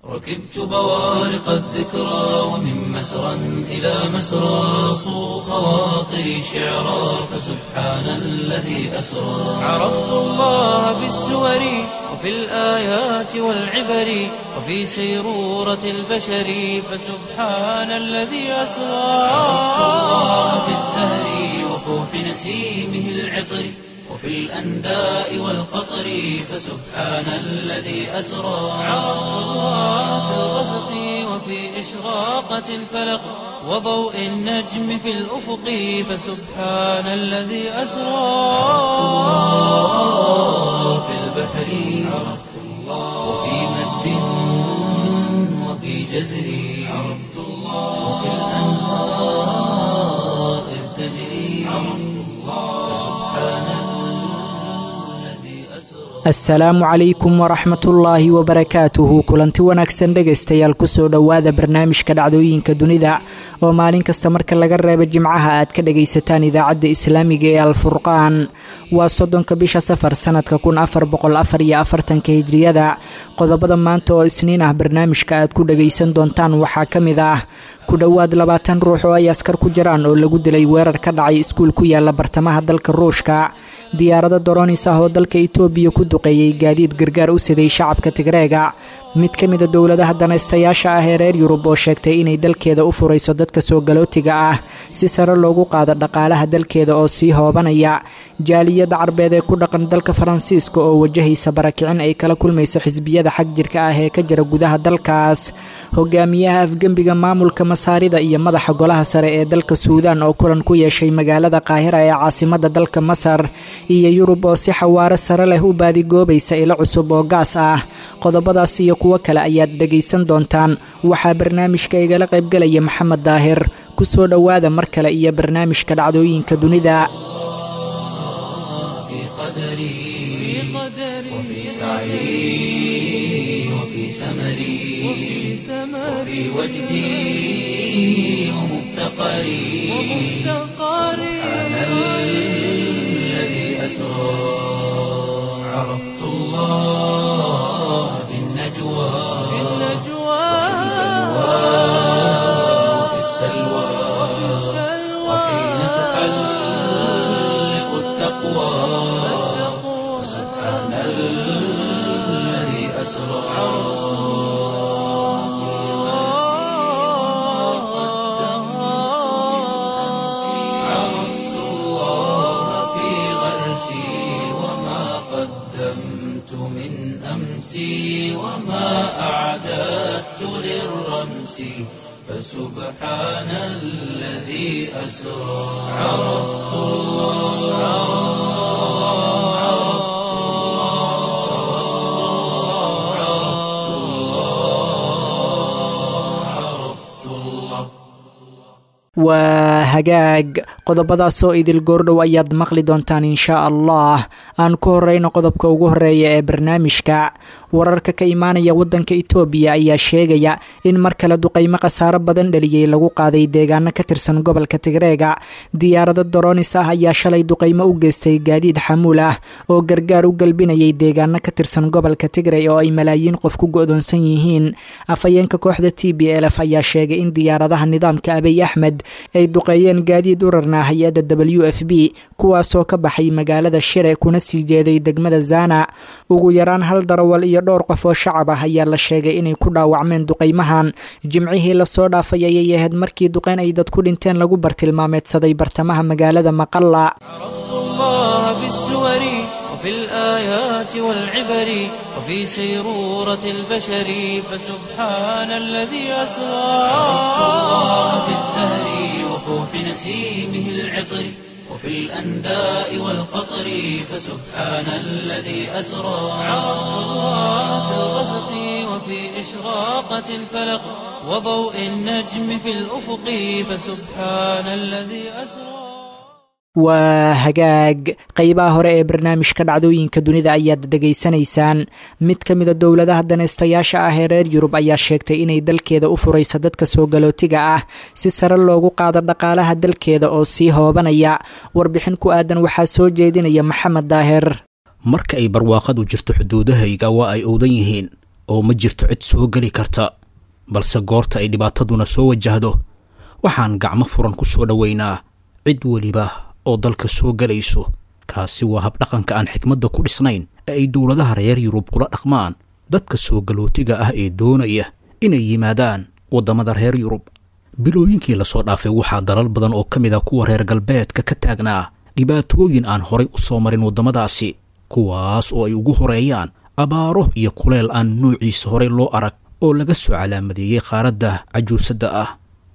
ركبت بوارق الذكرى ومن مسرى إلى مسرى صو خواطري شعرا فسبحان الذي أسرى عرفت الله بالسور وفي الآيات والعبر وفي سيرورة البشر فسبحان الذي أسرى عرفت الله بالزهر وفوح نسيمه العطر وفي الأنداء والقطر فسبحان الذي أسرى عرفت الله في الغسق وفي إشراقة الفلق وضوء النجم في الأفق فسبحان الذي أسرى الله في البحر عرفت الله وفي مد وفي جزر عرفت الله وفي الأنهار إذ تجري عرفت الله فسبحان الذي أسرى asalaamu calaykum waraxmatullaahi wabarakaatuhu kulanti wanaagsan dhegaystayaal kusoo dhowaada barnaamijka dhacdooyinka dunida oo maalin kasta marka laga reebo jimcaha aad ka dhagaysataan idaacadda islaamiga ee alfurqaan waa soddonka bisha safar sanadka kun afar boqol afar iyo afartanka hijriyada qodobada maanta oo isniin ah barnaamijka aad ku dhagaysan doontaan waxaa ka mid ah ku dhowaad labaatan ruux oo ay askar ku jiraan oo lagu dilay weerar ka dhacay iskuul ku yaala bartamaha dalka ruushka diyaarado doronis ah oo dalka itoobiya ku duqeeyey gaadiid gargaar u siday shacabka tigreega mid ka mida dowladaha danaystayaasha ah ee reer yurub oo sheegtay inay dalkeeda u furayso dadka soo galootiga ah si sare loogu qaado dhaqaalaha dalkeeda oo sii hoobanaya jaaliyadda carbeed ee ku dhaqan dalka faransiiska oo wajahaysa barakicin ay kala kulmayso xisbiyada xag jirka ah ee ka jira gudaha dalkaas hogaamiyaha afgembiga maamulka masaarida iyo madaxa golaha sare ee dalka suudaan oo kulan ku yeeshay magaalada qaahira ee caasimada dalka masar iyo yurub oo si xawaaro sare leh u baadigoobaysa ilo cusub oo gaas ah qodobadaas iyo kuwo kale ayaad dhegaysan doontaan waxaa barnaamijka igala qaybgelaya maxamed daahir ku soo dhowaada mar kale iyo barnaamijka dhacdooyinka dunida في قدري وفي سعي وفي سمري وفي وجدي ومفتقري سبحان الذي أسرى عرفت الله في النجوى وفي السلوى وحين تحلق التقوى سبحان الذي أسرى عرفت الله في غرسي وما قدمت من أمسي وما أعددت للرمس فسبحان الذي أسرى عرفت الله عرفت الله عرفت الله waa hagaag qodobadaasoo idil goordhow ayaad maqli doontaan inshaa allah aan ku horeyno qodobka ugu horeeya ee barnaamijka wararka ka imaanaya wadanka itoobiya ayaa sheegaya in mar kale duqeymo khasaaro badan dhaliyey lagu qaaday deegaano ka tirsan gobolka tigreega diyaarado doronis ah ayaa shalay duqeymo u geystay gaadiid xamuul ah oo gargaar u galbinayay deegaano ka tirsan gobolka tigrey oo ay malaayiin qof ku go-doonsan yihiin afhayeenka kooxda t b lf ayaa sheegay in diyaaradaha nidaamka abiy axmed ay duqeeyeen gaadiid u rarnaa hay-adda w f b kuwaasoo ka baxay magaalada shire kuna sii jeeday degmada zana ugu yaraan hal darawal iyo dhowr qof oo shacab ah ayaa la sheegay inay ku dhaawacmeen duqeymahan jimcihii lasoo dhaafay ayay ahayd markii duqeyn ay dad ku dhinteen lagu bartilmaameedsaday bartamaha magaalada maqalla عرفت الله بالسور وفي الآيات والعبر وفي سيرورة البشر فسبحان الذي أسرى عرفت الله بالزهر وفوح نسيمه العطر وفي الأنداء والقطر فسبحان الذي أسرى عرفت الله في الغسق وفي إشراقة الفلق وضوء النجم في الأفق فسبحان الذي أسرى waa hagaag qeybaha hore ee barnaamijka dhacdooyinka dunida ayaad dhegaysanaysaan mid ka mida dowladaha danaystayaasha ah ee reer yurub ayaa sheegtay inay dalkeeda u furayso dadka soo galootiga ah si sare loogu qaado dhaqaalaha dalkeeda oo sii hoobanaya warbixin ku aadan waxaa soo jeedinaya maxamed daahir marka ay barwaaqadu jirto xuduudahayga waa ay owdan yihiin oo ma jirto cid soo geli karta balse goorta ay dhibaataduna soo wajahdo waxaan gacmo furan ku soo dhoweynaa cid weliba oo dalka soo gelayso kaasi waa habdhaqanka aan xikmadda ku dhisnayn ee ay dowladaha reer yurub kula dhaqmaan dadka soo galootiga ah ee doonaya inay yimaadaan waddamada reer yurub bilooyinkii lasoo dhaafay waxaa dalal badan oo ka mid ah kuwa reer galbeedka ka taagnaa dhibaatooyin aan horay u soo marin waddamadaasi kuwaas oo ay ugu horeeyaan abaaro iyo kuleel aan nuuciisa horey loo arag oo laga soo calaamadeeyey qaaradda cajuusadda ah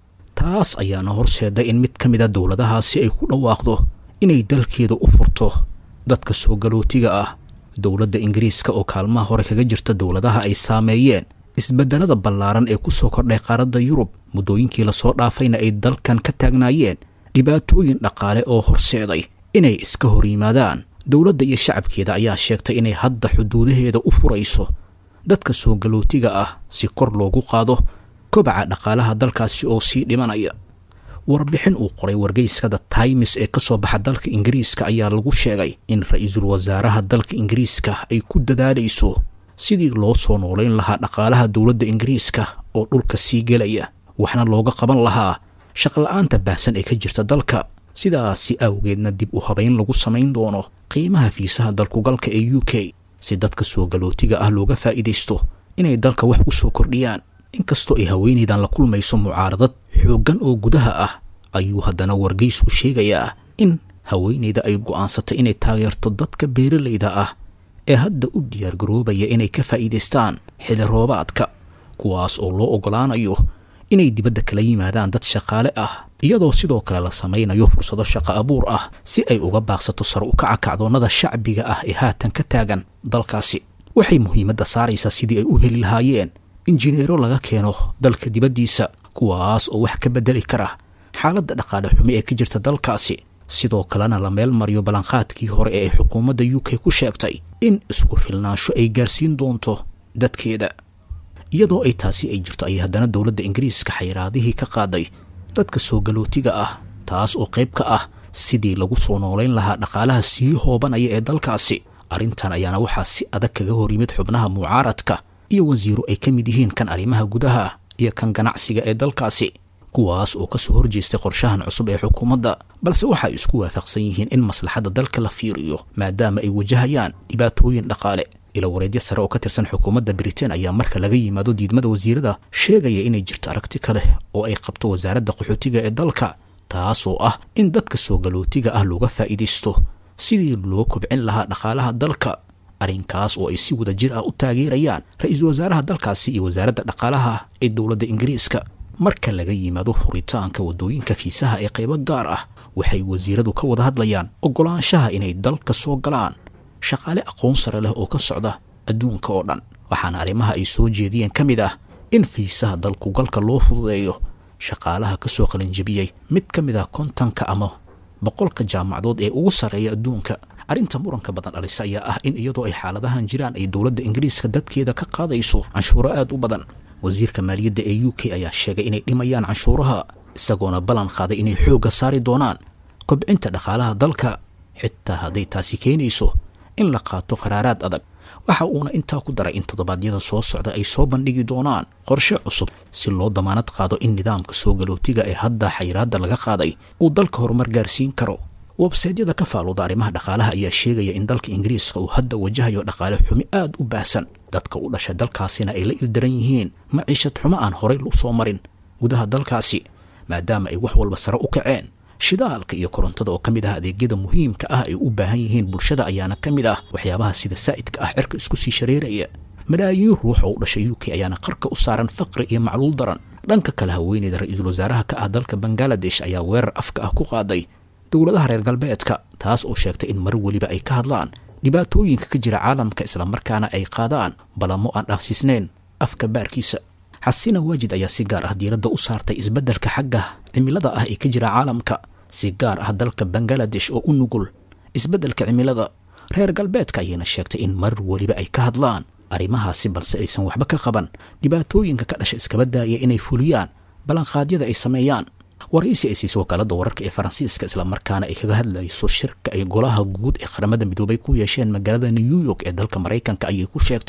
taas ayaana horseeday in mid ka mid a dowladahaasi ay ku dhawaaqdo inay dalkeeda u furto dadka soo galootiga ah dowladda ingiriiska oo kaalmaha hore kaga jirta dowladaha ay saameeyeen isbeddelada ballaaran ee ku soo kordhay qaaradda yurub muddooyinkii lasoo dhaafayna ay dalkan ka taagnaayeen dhibaatooyin dhaqaale oo horseeday inay iska hor yimaadaan dowladda iyo shacabkeeda ayaa sheegtay inay hadda xuduudaheeda u furayso dadka soo galootiga ah si kor loogu qaado kobaca dhaqaalaha dalkaasi oo sii dhimanaya warbixin uu qoray wargeyskada times ee ka soo baxa dalka ingiriiska ayaa lagu sheegay in ra-iisul wasaaraha dalka ingiriiska ay ku dadaalayso sidii loo soo noolayn lahaa dhaqaalaha dowladda ingiriiska oo dhulka sii gelaya waxna looga qaban lahaa shaqla-aanta baahsan ee ka jirta dalka sidaasi awgeedna dib u habayn lagu samayn doono qiimaha fiisaha dalkugalka ee u k si dadka soo galootiga ah looga faa'iidaysto inay dalka wax u soo kordhiyaan inkastoo ay haweenaydan la kulmayso mucaaradad xooggan oo gudaha ah ayuu haddana wargeysku sheegayaa in haweenayda ay go'aansatay inay taageerto dadka beeralayda ah ee hadda u diyaargaroobaya inay ka faa'iidaystaan xili roobaadka kuwaas oo loo oggolaanayo inay dibadda kala yimaadaan dad shaqaale ah iyadoo sidoo kale la samaynayo fursado shaqo abuur ah si ay uga baaqsato sar u kaca kacdoonnada shacbiga ah ee haatan ka taagan dalkaasi waxay muhiimadda saaraysaa sidii ay u heli lahaayeen injineero laga keeno dalka dibaddiisa kuwaas oo wax ka beddeli kara xaaladda dhaqaale xumi ee ka jirta dalkaasi sidoo kalena la meel mariyo ballanqaadkii hore ee ay xukuumadda u k ku sheegtay in isku filnaansho ay gaarsiin doonto dadkeeda iyadoo ay taasi ay jirto ayay haddana dowladda ingiriiska xayraadihii ka qaaday dadka soo galootiga ah taas oo qayb ka ah sidii lagu soo noolayn lahaa dhaqaalaha sii hoobanaya ee dalkaasi arrintan ayaana waxaa si adag kaga hor yimid xubnaha mucaaradka iyo wasiiro ay ka mid yihiin kan arrimaha gudaha iyo kan ganacsiga ee dalkaasi kuwaas oo ka soo horjeestay qorshahan cusub ee xukuumadda balse waxay isku waafaqsan yihiin in maslaxadda dalka la fiiriyo maadaama ay wajahayaan dhibaatooyin dhaqaale ila wareedyo sare oo ka tirsan xukuumadda britain ayaa marka laga yimaado diidmada wasiirada sheegaya inay jirto aragti kale oo ay qabto wasaaradda qaxootiga ee dalka taasoo ah in dadka soo galootiga ah looga faa'iidaysto sidii loo kobcin lahaa dhaqaalaha dalka arrinkaas oo ay si wada jir ah u taageerayaan ra-iisul wasaaraha dalkaasi iyo wasaaradda dhaqaalaha ee dowladda ingiriiska marka laga yimaado furitaanka waddooyinka fiisaha ee qaybo gaar ah waxay wasiiradu ka wada hadlayaan oggolaanshaha inay dalka soo galaan shaqaale aqoon sare leh oo ka socda adduunka oo dhan waxaana arrimaha ay soo jeediyeen ka mid ah in fiisaha dalkugalka loo fududeeyo shaqaalaha ka soo qalinjabiyey mid ka mid ah kontanka ama boqolka jaamacadood ee ugu sarreeya adduunka arrinta muranka badan dhalisa ayaa ah in iyadoo ay xaaladahan jiraan ay dowladda ingiriiska dadkeeda ka qaadayso canshuuro aad u badan wasiirka maaliyadda ee u k ayaa sheegay inay dhimayaan canshuuraha isagoona ballan qaaday inay xoogga saari doonaan kobcinta dhaqaalaha dalka xitaa hadday taasi keenayso in la qaato qaraaraad adag waxa uuna intaa ku daray in toddobaadyada soo socda ay soo bandhigi doonaan qorshe cusub si loo damaanad qaado in nidaamka soo galootiga ee hadda xayiraadda laga qaaday uu dalka horumar gaarsiin karo websaydyada ka faaluuda arrimaha dhaqaalaha ayaa sheegaya in dalka ingiriiska uu hadda wajahayo dhaqaale xumi aad u baahsan dadka u dhashay dalkaasina ay la ildaran yihiin maciishad xumo aan horay u soo marin gudaha dalkaasi maadaama ay wax walba sare u kaceen shidaalka iyo korontada oo ka mid ah adeegyada muhiimka ah ay u baahan yihiin bulshada ayaana ka mid ah waxyaabaha sida saa'idka ah cirka isku sii shareeraya malaayiin ruux oo u dhashay u k ayaana qarka u saaran faqri iyo macluul daran dhanka kale haweeneyda ra-iisul wasaaraha ka ah dalka bangaladesh ayaa weerar afka ah ku qaaday dowladaha reer galbeedka taas oo sheegtay in mar weliba ay ka hadlaan dhibaatooyinka ka jira caalamka islamarkaana ay qaadaan balamo aan dhaafsiisnayn afka baarkiisa xasina waajid ayaa si gaar ah diiradda u saartay isbeddelka xagga cimilada ah ee ka jira caalamka si gaar ah dalka bangaladesh oo u nugul isbeddelka cimilada reer galbeedka ayayna sheegtay in mar weliba ay ka hadlaan arrimahaasi balse aysan waxba ka qaban dhibaatooyinka ka dhasha iskaba daaya inay fuliyaan ballanqaadyada ay sameeyaan waraysi ay siisay wakaaladda wararka ee faransiiska islamarkaana ay kaga hadlayso shirka ay golaha guud ee qaramada midoobay ku yeesheen magaalada new york ee dalka maraykanka ayay ku sheegtay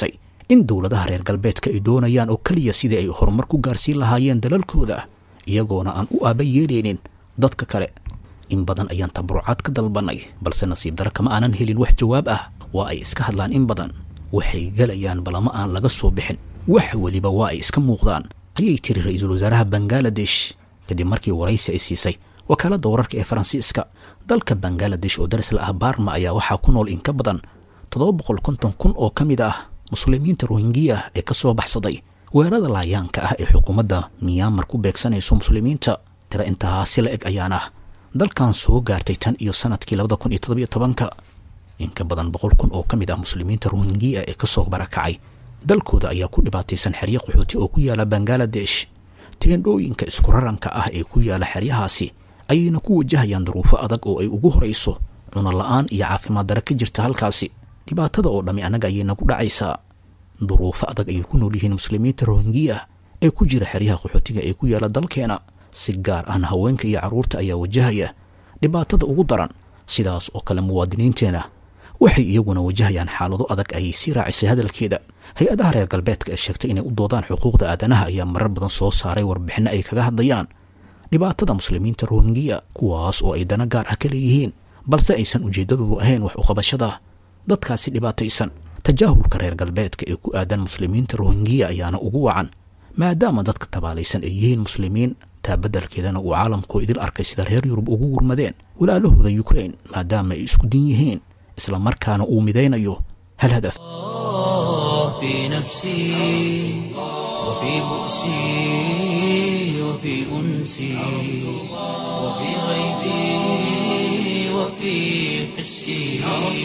in dowladaha reer galbeedka ay doonayaan oo keliya sidii ay horumar ku gaarsiin lahaayeen dalalkooda iyagoona aan u aaba yeelaynin dadka kale in badan ayaan tabarucaad ka dalbanay balse nasiib dara kama aanan helin wax jawaab ah waa ay iska hadlaan in badan waxay gelayaan balama aan laga soo bixin wax weliba waa ay iska muuqdaan ayay tiri ra-iisul wasaaraha bangaladesh kadib markii waraysi ay siisay wakaaladda wararka ee faransiiska dalka bangaladesh oo daris la ah baarma ayaa waxaa ku nool in ka badan toddoba boqol konton kun oo ka mid ah muslimiinta rohingiya ee ka soo baxsaday weerarada laayaanka ah ee xukuumadda miyaamar ku beegsanayso muslimiinta tira intaasi la eg ayaana dalkan soo gaartay tan iyo sanadkii labada kun iyo toddobiyo tobanka in ka badan boqol kun oo ka mid ah muslimiinta rohingiya ee kasoo barakacay dalkooda ayaa ku dhibaataysan xeryo qaxooti oo ku yaala bangaladesh teendhooyinka isku raranka ah ee ku yaala xeryahaasi ayayna ku wajahayaan duruufo adag oo ay ugu horayso cuno la-aan iyo caafimaad dare ka jirta halkaasi dhibaatada oo dhammi annaga ayay nagu dhacaysaa duruufo adag ayay ku nool yihiin muslimiinta rohingiya ee ku jira xeryaha qaxootiga ee ku yaala dalkeena si gaar ahna haweenka iyo carruurta ayaa wajahaya dhibaatada ugu daran sidaas oo kale muwaadiniinteena waxay iyaguna wajahayaan xaalado adag ayay sii raacisay hadalkeeda hay-adaha reer galbeedka ee sheegtay inay u doodaan xuquuqda aadanaha ayaa marar badan soo saaray warbixinno ay kaga hadlayaan dhibaatada muslimiinta rohingiya kuwaas oo ay dana gaar ah ka leeyihiin balse aysan ujeeddadoodu ahayn wax uqabashada dadkaasi dhibaataysan tajaahulka reer galbeedka ee ku aadan muslimiinta rohingiya ayaana ugu wacan maadaama dadka tabaalaysan ay yihiin muslimiin taa beddelkeedana uu caalamkoo idil arkay sida reer yurub ugu gurmadeen walaalahooda yukrain maadaama ay isku din yihiin isla markaana uu midaynayo hal hadaf في نفسي وفي بؤسي وفي أنسي وفي غيبي وفي حسي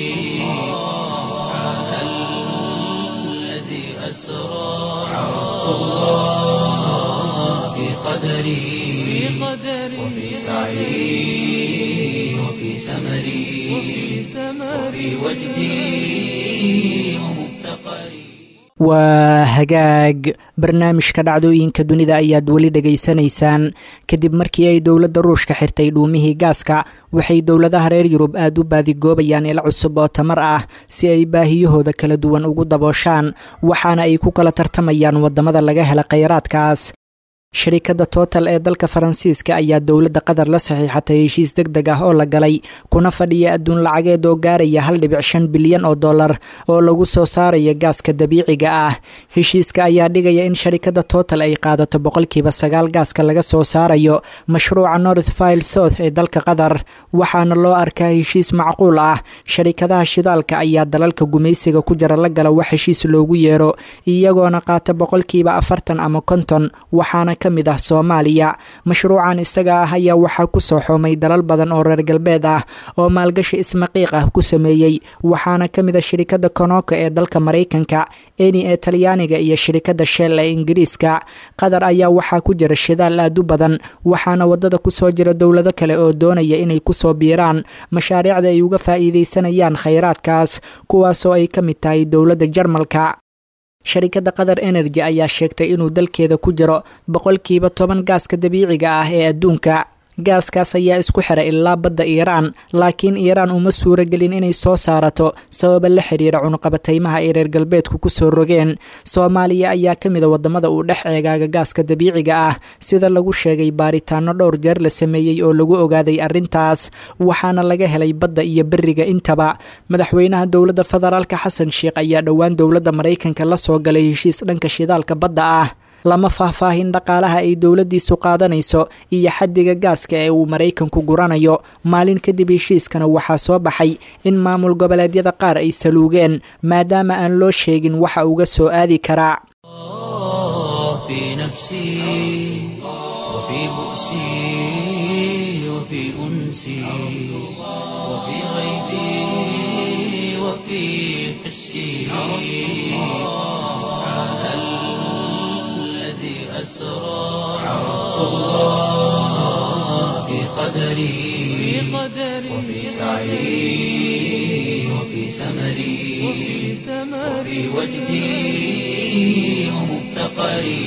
سبحان الذي أسرى عرفت الله في قدري وفي سعي وفي سمري وفي وجدي ومفتقري waa hagaag barnaamijka dhacdooyinka dunida ayaad weli dhegaysanaysaan kadib markii ay dowladda ruushka xirtay dhuumihii gaaska waxay dowladaha reer yurub aada u baadigoobayaan ilo cusub oo tamar ah si ay baahiyahooda kala duwan ugu dabooshaan waxaana ay ku kala tartamayaan waddamada laga hela kheyraadkaas shirikadda total ee dalka faransiiska ayaa dowladda qatar la saxiixatay heshiis deg deg ah oo la galay kuna fadhiya adduun lacageed oo gaaraya hal dhibic shan bilyan oo dollar oo lagu soo saarayo gaaska dabiiciga ah heshiiska ayaa dhigaya in sharikadda total ay qaadato boqolkiiba sagaal gaaska laga soo saarayo mashruuca north file south ee dalka qatar waxaana loo arkaa heshiis macquul ah sharikadaha shidaalka ayaa dalalka gumaysiga ku jira la gala wax heshiis loogu yeero iyagoona qaata boqolkiiba afartan ama konton waxaana ka mid ah soomaaliya mashruucan isaga ah ayaa waxaa ku soo xoomay dalal badan oo reer galbeed ah oo maalgashi ismaqiiq ah ku sameeyey waxaana ka mid ah shirikadda konoka ee dalka maraykanka eni ee talyaaniga iyo shirikadda shell ee ingiriiska qatar ayaa waxaa ku jira shidaal aad u badan waxaana wadada kusoo jira dowlado kale oo doonaya inay kusoo biiraan mashaariicda ay uga faa'iidaysanayaan khayraadkaas kuwaasoo ay ka mid tahay dowladda jarmalka sharikadda qatar energy ayaa sheegtay inuu dalkeeda ku jiro boqolkiiba toban gaaska dabiiciga ah ee adduunka gaaskaas ayaa isku xiray ilaa badda iiraan laakiin iiraan uma suuragelin inay soo saarato sababa la xiriira cunuqabataymaha ay reer galbeedku kusoo rogeen soomaaliya ayaa ka mid a wadamada uu dhex eegaaga gaaska dabiiciga ah sida lagu sheegay baaritaano dhowr jeer la sameeyey oo lagu ogaaday arrintaas waxaana laga helay badda iyo beriga intaba madaxweynaha dowladda federaalka xasan sheikh ayaa dhowaan dowladda maraykanka la soo galay heshiis dhanka shidaalka badda ah lama faahfaahin dhaqaalaha ay dowladdiisu qaadanayso iyo xaddiga gaaska ee uu maraykanku guranayo maalin kadib heshiiskana waxaa soo baxay in maamul goboleedyada qaar ay saluugeen maadaama aan loo sheegin waxa uga soo aadi karaa في نفسي وفي بؤسي وفي أنسي وفي غيبي وفي حسي سبحان الذي أسرى عرفت الله في قدري وفي سعي وفي سمري وفي وجدي ومفتقري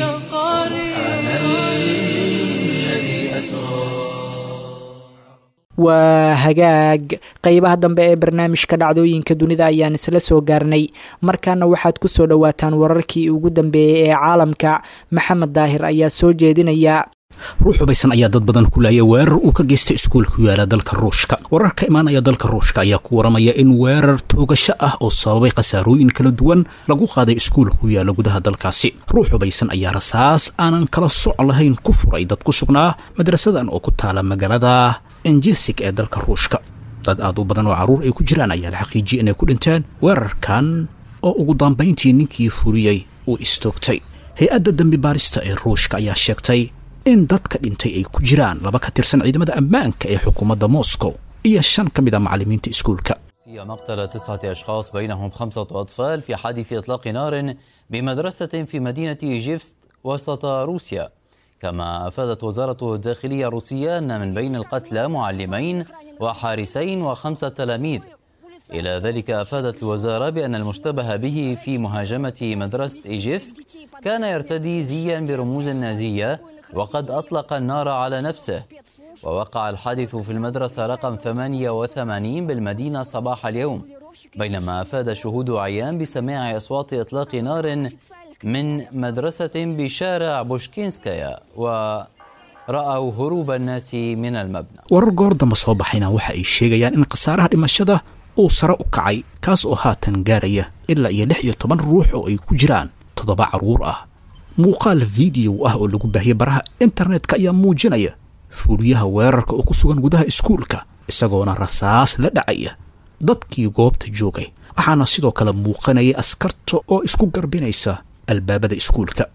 سبحان الذي أسرى waa hagaag qeybaha dambe ee barnaamijka dhacdooyinka dunida ayaan isla soo gaarnay markaana waxaad ku soo dhowaataan wararkii ugu dambeeyey ee caalamka maxamed daahir ayaa soo jeedinaya ruux hubaysan ayaa dad badan ku laayay weerar uu ka geystay iskuul ku yaala dalka ruushka warar ka imaanaya dalka ruushka ayaa ku waramaya in weerar toogasho ah oo sababay khasaarooyin kala duwan lagu qaaday iskuul ku yaala gudaha dalkaasi ruux hubaysan ayaa rasaas aanan kala soc lahayn ku furay dad ku sugnaa madrasadan oo ku taala magaalada enjesig ee dalka ruushka dad aad u badan oo carruur ay ku jiraan ayaa la xaqiijiyay inay ku dhinteen weerarkan oo ugu dambayntii ninkii furiyey uu istoogtay hay-adda dembi baarista ee ruushka ayaa sheegtay in dadka dhintay ay ku jiraan laba ka tirsan ciidamada ammaanka ee xukuumadda moscow iyo shan ka mid a macallimiinta iskuulka مقتل تسعة أشخاص بينهم خمسة أطفال في حادث إطلاق نار بمدرسة في مدينة إيجيفست وسط روسيا كما أفادت وزارة الداخلية الروسية أن من بين القتلى معلمين وحارسين وخمسة تلاميذ إلى ذلك أفادت الوزارة بأن المشتبه به في مهاجمة مدرسة إيجيفست كان يرتدي زيا برموز النازية وقد أطلق النار على نفسه ووقع الحادث في المدرسة رقم 88 بالمدينة صباح اليوم بينما أفاد شهود عيان بسماع أصوات إطلاق نار من مدرسة بشارع بوشكينسكايا ورأوا هروب الناس من المبنى warar goor dambe soo baxayna waxa ay sheegayaan in khasaaraha dhimashada uu sare u kacay kaas oo haatan gaaraya ilaa iyo lix iyo toban ruux oo ay ku jiraan toddoba carruur ah muuqaal fideow ah oo lagu baahiyey baraha internetka ayaa muujinaya fuuliyaha weerarka oo ku sugan gudaha iskuulka isagoona rasaas la dhacaya dadkii goobta joogay waxaana sidoo kale muuqanayay askarta oo isku garbinaysa albaabada iskuulka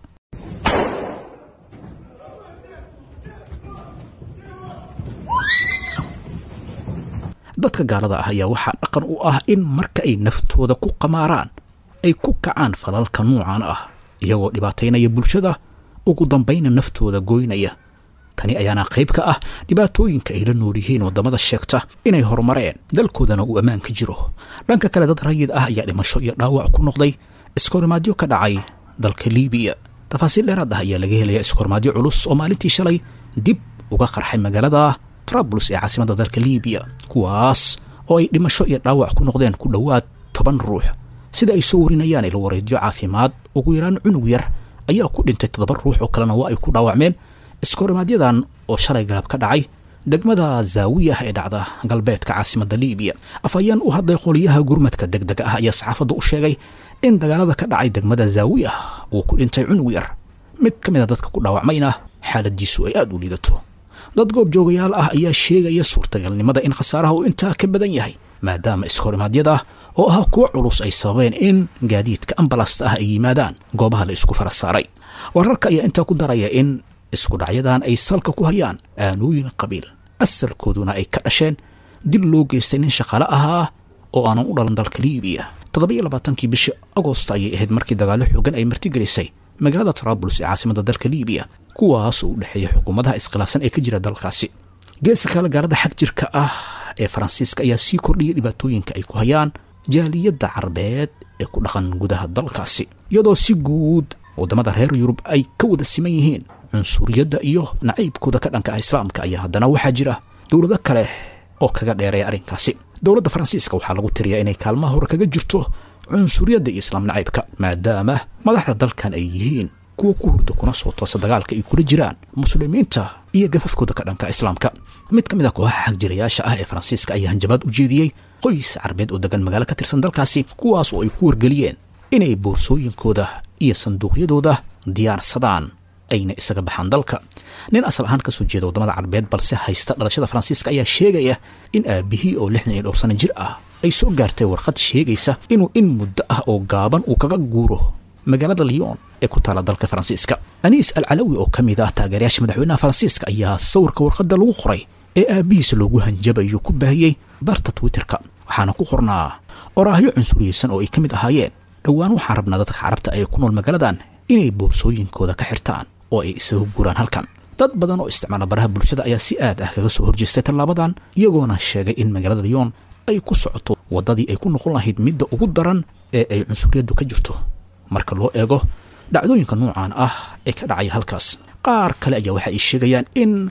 dadka gaalada ah ayaa waxaa dhaqan u ah in marka ay naftooda ku qamaaraan ay ku kacaan falalka nuucan ah iyagoo dhibaataynaya bulshada ugu dambayna naftooda goynaya tani ayaana qayb ka ah dhibaatooyinka ay la nool yihiin waddamada sheegta inay horumareen dalkoodana uu ammaan ka jiro dhanka kale dad rayid ah ayaa dhimasho iyo dhaawac ku noqday iskoorimaadyo ka dhacay dalka liibiya tafaasiil dheeraad ah ayaa laga helaya iskoorimaadyo culus oo maalintii shalay dib uga qarxay magaalada trabulus ee caasimadda dalka liibiya kuwaas oo ay dhimasho iyo dhaawac ku noqdeen ku dhowaad toban ruux sida ay soo warinayaan ilo wareedyo caafimaad ugu yaraan cunug yar ayaa ku dhintay toddoba ruux oo kalena waa ay ku dhaawacmeen iskoorimaadyadan oo shalay galab ka dhacay degmada zaawiyah ee dhacda galbeedka caasimadda liibiya afhayeen u hadlay qoliyaha gurmadka degdega ah ayaa saxaafadda u sheegay in dagaalada ka dhacay degmada zaawiyah uu ku dhintay cunug yar mid ka mid a dadka ku dhaawacmayna xaaladiisu ay aada u liidato dad goob joogayaal ah ayaa sheegaya suurtagalnimada in khasaaraha uu intaa ka badan yahay maadaama iskorimaadyada oo ah kuwo culus ay sababeen in gaadiidka ambalasta ah ay yimaadaan goobaha la isku fara saaray wararka ayaa intaa ku daraya in isku dhacyadan ay salka ku hayaan aanooyin qabiil asalkooduna ay ka dhasheen dib loo geystay nin shaqaale ahaa oo aanan u dhalan dalka liibiya toddobiyo labaatankii bishii agost ayay ahayd markii dagaallo xoogan ay martigelisay magaalada trabulus ee caasimadda dalka liibiya kuwaas oo u dhexeeya xukuumadaha iskhilaafsan ee ka jira dalkaasi geeska kale gaalada xag jirka ah ee faransiiska ayaa sii kordhiyay dhibaatooyinka ay ku hayaan jaaliyadda carbeed ee ku dhaqan gudaha dalkaasi iyadoo si guud waddamada reer yurub ay ka wada siman yihiin cunsuriyadda iyo nacaybkooda ka dhanka ah islaamka ayaa haddana waxaa jira dowlado kale oo kaga dheereeya arrinkaasi dowladda faransiiska waxaa lagu tiriyaa inay kaalmaha hore kaga jirto cunsuriyadda iyo islaam nacaybka maadaama madaxda dalkan ay yihiin kuwa ku hurda kuna soo toosa dagaalka ay kula jiraan muslimiinta iyo gafafkooda ka dhanka islaamka mid ka mid a kooxaha xagjirayaasha ah ee faransiiska ayaa hanjabaad u jeediyey qoys carbeed oo degan magaalo ka tirsan dalkaasi kuwaas oo ay ku wargeliyeen inay boorsooyinkooda iyo sanduuqyadooda diyaarsadaan ayna isaga baxaan dalka nin asal ahaan kasoo jeeda waddamada carbeed balse haysta dhalashada faransiiska ayaa sheegaya in aabihii oo lixdan iyo dhowr sano jir ah ay soo gaartay warqad sheegaysa inuu in muddo ah oo gaaban uu kaga guuro magaalada lyon ee ku taala dalka faransiiska aniis al calawi oo ka mid ah taageerayaasha madaxweynaha faransiiska ayaa sawirka warqadda lagu qoray ee aabbihiisa loogu hanjabayo ku baahiyey barta twitterka waxaana ku qornaa oraahyo cunsuriyeysan oo ay ka mid ahaayeen dhowaan waxaan rabnaa dadka carabta ee ku nool magaaladan inay boorsooyinkooda ka xirtaan oo ay isaga guuraan halkan dad badan oo isticmaala baraha bulshada ayaa si aad ah kaga soo horjeestay tallaabadan iyagoona sheegay in magaalada lyon ay ku socoto waddadii ay ku noqon lahayd midda ugu daran ee ay cunsuriyaddu ka jirto marka loo eego dhacdooyinka noocan ah ee ka dhacaya halkaas qaar kale ayaa waxa ay sheegayaan in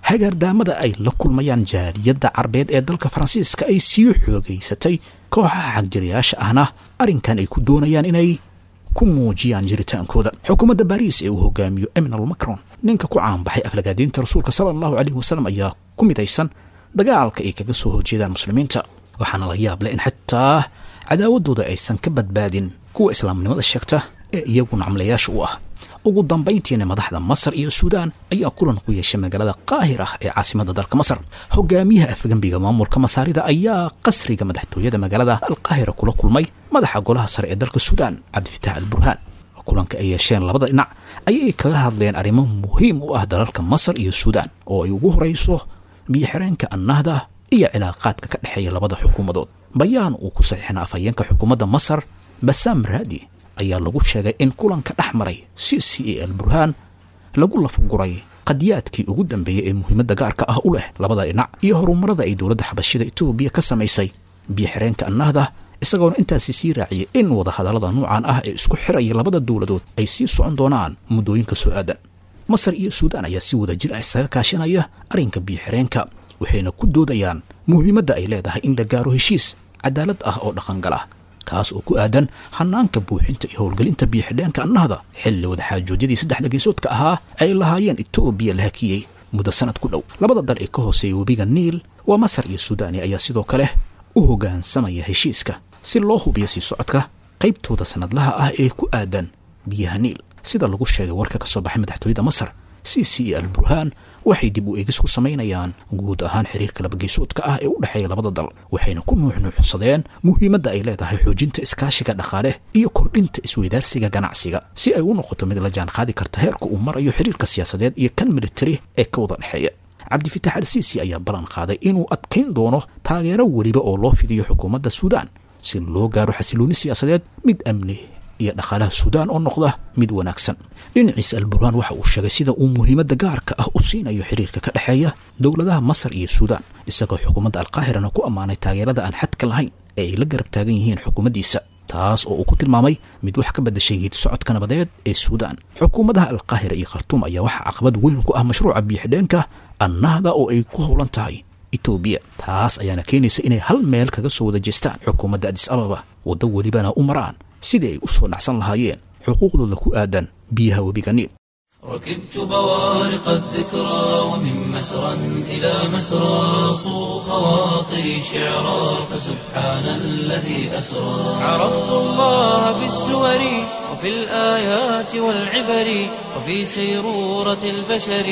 hagaardaamada ay la kulmayaan jaaliyadda carbeed ee dalka faransiiska ay sii xoogaysatay kooxaha xagjiriyaasha ahna arrinkan ay ku doonayaan inay ku muujiyaan jiritaankooda xukuumadda baariis ee uu hogaamiyo eminal macron ninka ku caanbaxay aflagaadiinta rasuulka sala allahu caleyhi wasalam ayaa ku midaysan dagaalka ay kaga soo horjeedaan muslimiinta waxaana la yaab leh in xitaa cadaawaddooda aysan ka badbaadin kuwa islaamnimada sheegta ee iyagu nacmlayaasha u ah ugu dambayntiina madaxda masar iyo suudaan ayaa kulan ku yeeshay magaalada qaahir ah ee caasimadda dalka masar hogaamiyaha afgembiga maamulka masaarida ayaa qasriga madaxtooyada magaalada alqaahira kula kulmay madaxa golaha sare ee dalka suudaan cabdifitaax al burhaan kulanka ay yeesheen labada dhinac ayay kaga hadleen arrimo muhiim u ah dalalka masar iyo suudaan oo ay ugu horayso biyo-xireenka annahda iyo cilaaqaadka ka dhexeeya labada xukuumadood bayaan uu ku saxiixna afhayeenka xukuumadda masar basaam raadi ayaa lagu sheegay in kulanka dhex maray c c a al burhaan lagu lafaguray qadiyaadkii ugu dambeeyey ee muhiimadda gaarka ah u leh labada dhinac iyo horumarada ay dowladda xabashida etoobiya ka samaysay biyo-xireenka annahda isagoona intaasi sii raaciyay in wadahadallada nuucan ah ee isku xiraya labada dowladood ay sii socon doonaan muddooyinka soo aadan masar iyo suudaan ayaa si wada jir ah isaga kaashanaya arrinka biyo-xireenka waxayna ku doodayaan muhiimadda ay leedahay in la gaaro heshiis cadaalad ah oo dhaqangala kaas oo ku aadan hanaanka buuxinta iyo howlgelinta biyo-xidheenka annahda xilli wadaxaajoodyadii saddexda geesoodka ahaa ay lahaayeen etoobiya la hakiyey muddo sanad ku dhow labada dal ee ka hooseeya webiga niil waa masar iyo suudaani ayaa sidoo kale u hoggaansamaya heshiiska si loo hubiyo sii socodka qaybtooda sannadlaha ah ee ku aadan biyaha niil sida lagu sheegay warka ka soo baxay madaxtooyada masar c c al burhaan waxay dib u eegis ku samaynayaan guud ahaan xiriirka labageesoodka ah ee u dhexeeya labada dal waxayna ku nuuxnuuxsadeen muhiimadda ay leedahay xoojinta iskaashiga dhaqaale iyo kordhinta isweydaarsiga ganacsiga si ay u noqoto mid la jaan qaadi karta heerka uu marayo xiriirka siyaasadeed iyo kan militari ee ka wada dhexeeya cabdifitaax al siisi ayaa ballan qaaday inuu adkayn doono taageero weliba oo loo fidiyo xukuumadda suudaan si loo gaaro xasilooni siyaasadeed mid amni iyo dhaqaalaha suudaan oo noqda mid wanaagsan dhinaciisa alburhaan waxa uu sheegay sida uu muhiimadda gaarka ah u siinayo xiriirka ka dhexeeya dowladaha masar iyo suudaan isagoo xukuumadda alqaahirana ku ammaanay taageerada aan xadka lahayn ee ay la garab taagan yihiin xukuumaddiisa taas oo uu ku tilmaamay mid wax ka beddashay geedi socodka nabadeed ee suudaan xukuumadaha alqaahira iyo khartuum ayaa waxaa caqabad weyn ku ah mashruuca biyo-xidheenka annahda oo ay ku howlan tahay etoobiya taas ayaana keenaysa inay hal meel kaga soo wada jeestaan xukuumadda adis ababa waddo welibana u maraan sidii ay u soo dhacsan lahaayeen xuquuqdooda ku aadan biyaha webiga niil ركبت بوارق الذكرى ومن مسرى إلى مسرى صو خواطري شعرا فسبحان الذي أسرى عرفت الله بالسور وفي الآيات والعبر وفي سيرورة البشر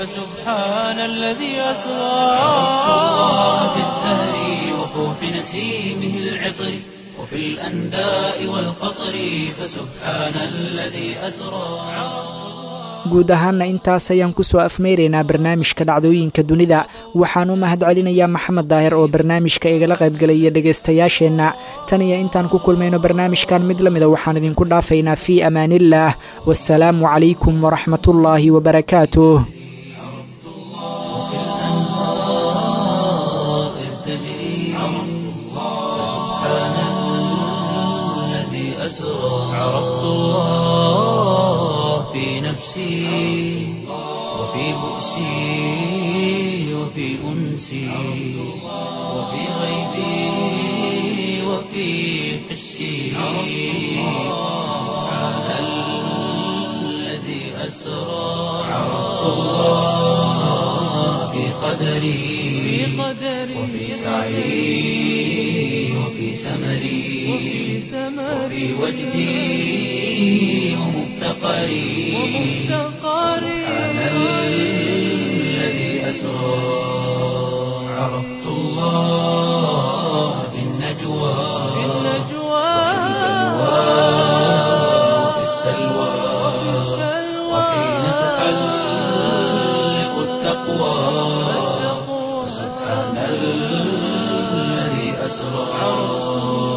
فسبحان الذي أسرى عرفت الله بالزهر وفوح نسيمه العطر وفي الأنداء والقطر فسبحان الذي أسرى guud ahaanna intaas ayaan kusoo afmeyraynaa barnaamijka dhacdooyinka dunida waxaan u mahad celinayaa maxamed daahir oo barnaamijka igala qaybgelaya dhegaystayaasheenna tan iyo intaan ku kulmayno barnaamijkan mid la mida waxaan idinku dhaafaynaa fii amaaniillaah wasalaamu calaykum waraxmatullaahi wabarakaatuh عرفت الله في نفسي وفي بؤسي وفي أنسي وفي غيبي وفي حسي سبحان الذي أسرى عرفت الله في قدري وفي سعي وفي سمري وفي وجدي ومفتقري سبحان الذي أسرى عرفت الله في النجوى وفي السلوى وحين تحلق التقوى سبحان الذي أسرى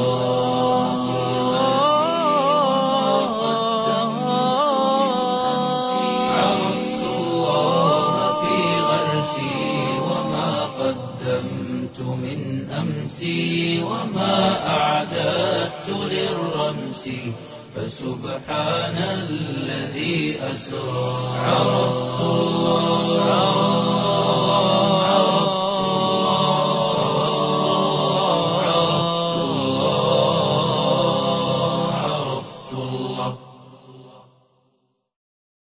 عرفت الله في غرسي وما قدمت من أمسي وما أعددت للرمس فسبحان الذي أسرى عرفت الله